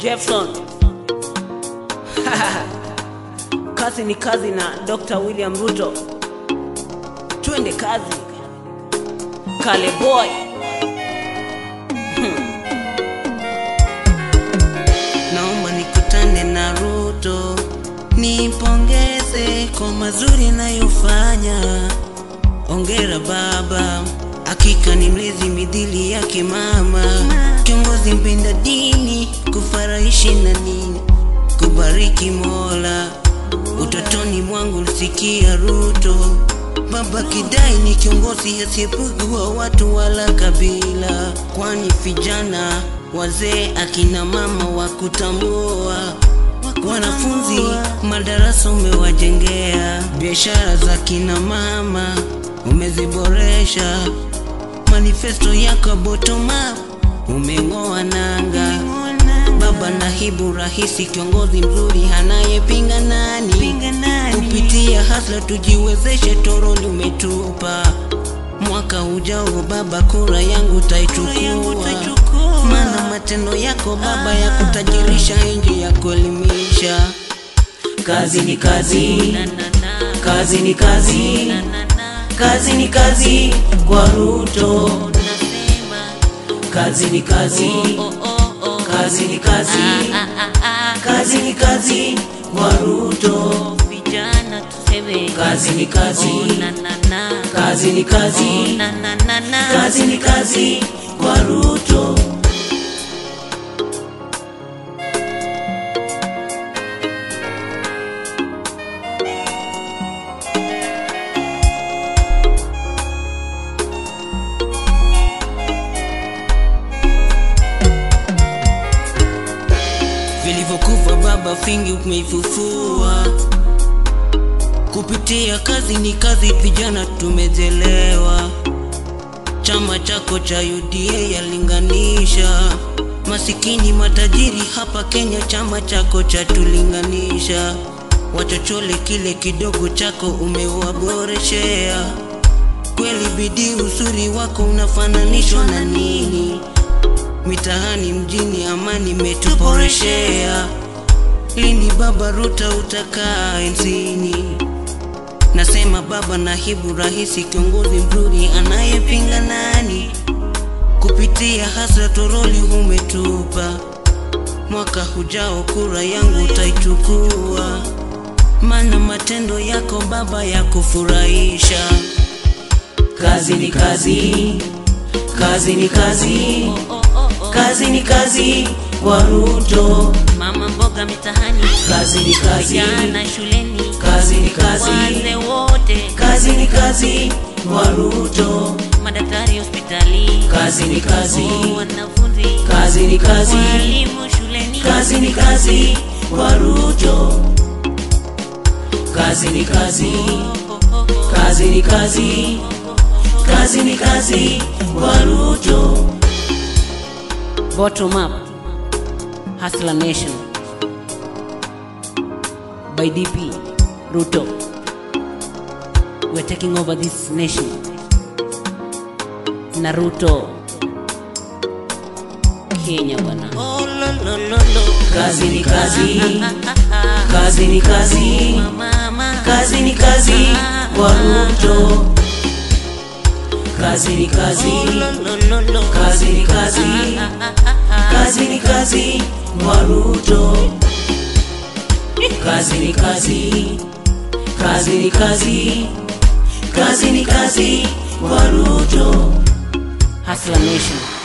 Jefferson. kazi ni kazi na Dr. William Ruto. Twende kazi. Kale boy. naomba nikutane na Ruto, nipongeze kwa mazuri nayofanya. Ongera baba, hakika ni mlezi midhili yake mama, kiongozi mpenda dini, kufaraishi na nini, kubariki Mola. Utotoni mwangu lisikia Ruto, baba kidai ni kiongozi asiyepugua watu wala kabila, kwani vijana wazee, akina mama wa kutambua wanafunzi madarasa umewajengea, biashara za kina mama umeziboresha, manifesto yako bottom up umeng'oa nanga. Baba nahibu rahisi, kiongozi mzuri anayepinga nani? Kupitia hasla tujiwezeshe, toroli umetupa. Mwaka ujao baba, kura yangu taichukua, maana matendo yako baba ya kutajirisha nje ya kuelimisha. Kazi ni kazi, kazi ni kazi, kazi ni kazi kwa Ruto. Kazi ni kazi, kazi ni kazi, kazi ni kazi kwa Ruto. vijana tuseme Kazi ni kazi, na na na kazi ni kazi, na na na na kazi ni kazi kwa Ruto. vilivyokufa baba fingi umeifufua kupitia kazi ni kazi vijana tumejelewa chama chako cha UDA yalinganisha masikini matajiri hapa Kenya chama chako cha tulinganisha wachochole kile kidogo chako umewaboreshea kweli bidii usuri wako unafananishwa na nini mitaani mjini amani metuboreshea lini baba Ruto utakaa enzini nasema baba nahibu rahisi kiongozi mzuri anayepinga nani kupitia hasa toroli umetupa mwaka hujao kura yangu utaichukua maana matendo yako baba ya kufurahisha kazi ni kazi kazi ni kazi kazi ni kazi kwa Ruto mama mboga mitahani kazi ni kazi vijana shuleni kazi ni kazi wazee wote kazi ni kazi kwa Ruto madaktari hospitali kazi ni kazi wanafunzi kazi ni kazi walimu shuleni kazi ni kazi kwa Ruto kazi ni kazi kazi ni kazi kazi ni kazi kwa Ruto Bottom up. Hustler Nation. By DP. Ruto. We're taking over this nation. Naruto. Kenya bwana. Oh, lo, lo, lo, lo. kazi ni kazi kazi ni kazi mama kazi ni kazi kwa Ruto kazi ni kazi lo, lo, lo, lo. kazi ni kazi kazi ni kazi kwa Ruto kazi ni kazi kazi ni kazi kazi ni kazi kwa Ruto Hustler Nation.